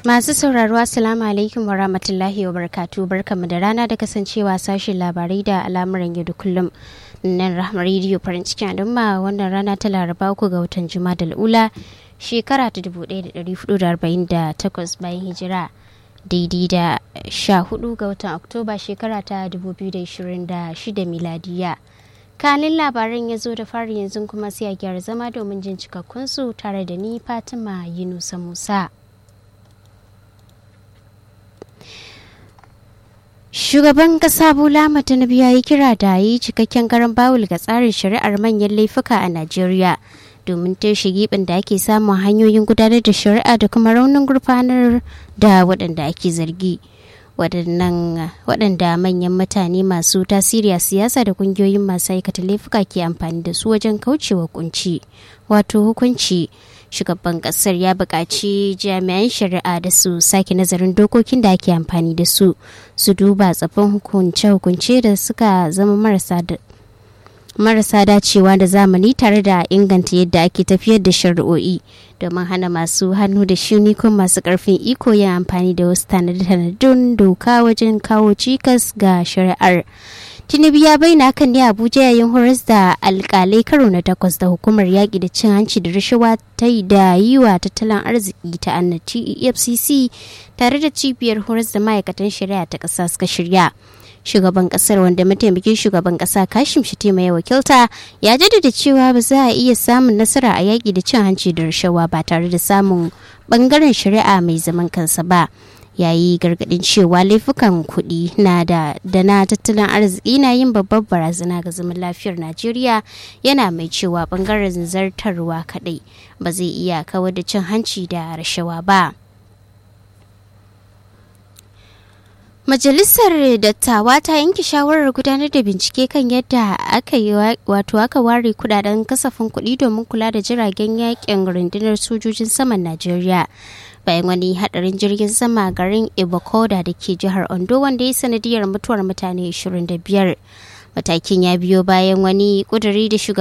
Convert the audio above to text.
Masu sauraro Assalamu alaikum wa rahmatullahi wa barakatu barkamu da rana da kasancewa sashen labarai da al'amuran yau da kullum nan rahama rediyo farin cikin al'umma wannan rana ta laraba uku ga watan juma'a da ula shekara ta 1448 bayan hijira daidai da 14 ga watan oktoba shekara ta 2026 miladiya kanin labaran ya zo da fari yanzu kuma sai a gyara zama domin jin cikakkunsu tare da ni fatima yunusa musa Shugaban kasa Bola Tinubu ya yi kira da yi cikakken garan bawul ga tsarin shari'ar manyan laifuka a Najeriya domin toshe gibin da ake samun hanyoyin gudanar da shari'a da kuma raunin gurfanar da waɗanda ake zargi. waɗanda manyan mutane masu tasiri a siyasa da kungiyoyin masu aikata laifuka ke amfani da su wajen kaucewa kunci wato hukunci shugaban kasar ya buƙaci jami'an shari'a da su sake nazarin dokokin da ake amfani da su su duba tsafin hukunce-hukunce da suka zama marasa marasa dacewa da zamani tare da inganta yadda ake tafiyar da shari'o'i domin hana masu hannu da shuni ko masu karfin iko yin amfani da wasu tanadun doka wajen kawo cikas ga shari'ar tinubu ya bayyana kan ne abuja yayin horas da alkalai karo na takwas da hukumar yaƙi da cin hanci da rashawa ta yi da yi wa tattalin arziki ta annaci efcc tare da cibiyar horas da ma'aikatan shari'a ta ƙasa suka shirya shugaban kasar wanda mataimakin shugaban kasa kashim shatima ya wakilta ya jaddada cewa ba za a iya samun nasara a yaƙi da cin hanci da rashawa ba tare da samun bangaren shari'a mai zaman kansa ba yayi gargadin cewa laifukan kuɗi na da da na tattalin arziki na yin babbar barazana ga zaman lafiyar najeriya yana mai cewa bangaren zartarwa kaɗai ba zai iya kawar da cin hanci da rashawa ba. Majalisar Dattawa ta yanke shawarar gudanar da bincike kan yadda aka yi wato aka ware kudaden kasafin kuɗi domin kula da jiragen yakin rundunar sojojin saman Najeriya. Bayan wani hadarin jirgin sama garin Ibokoda da ke jihar Ondo wanda ya sanadiyar mutuwar mutane 25. Matakin ya biyo bayan wani kuduri da shugaban